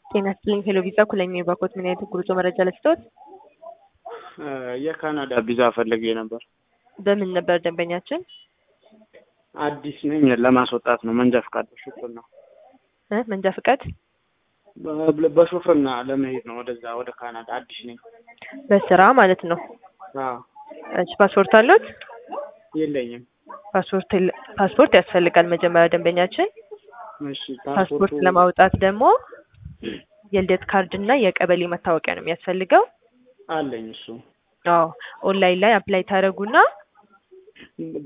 ጤና ይስጥልኝ ሄሎ ቪዛ ኩለኝ ባኮት ምን አይነት ጉዞ መረጃ ለስቶት? የካናዳ ቪዛ ፈልጌ ነበር። በምን ነበር ደንበኛችን? አዲስ ነኝ ለማስወጣት ነው። መንጃ ፈቃድ በሹፍርና እ መንጃ ፍቃድ በ- በሹፍርና ለመሄድ ነው ወደዛ ወደ ካናዳ አዲስ ነኝ። በስራ ማለት ነው። አዎ እሺ ፓስፖርት አሉት? የለኝም። ፓስፖርት የለ- ፓስፖርት ያስፈልጋል መጀመሪያ ደንበኛችን። እሺ ፓስፖርት ለማውጣት ደግሞ የልደት ካርድ እና የቀበሌ መታወቂያ ነው የሚያስፈልገው። አለኝ እሱ አዎ ኦንላይን ላይ አፕላይ ታደርጉና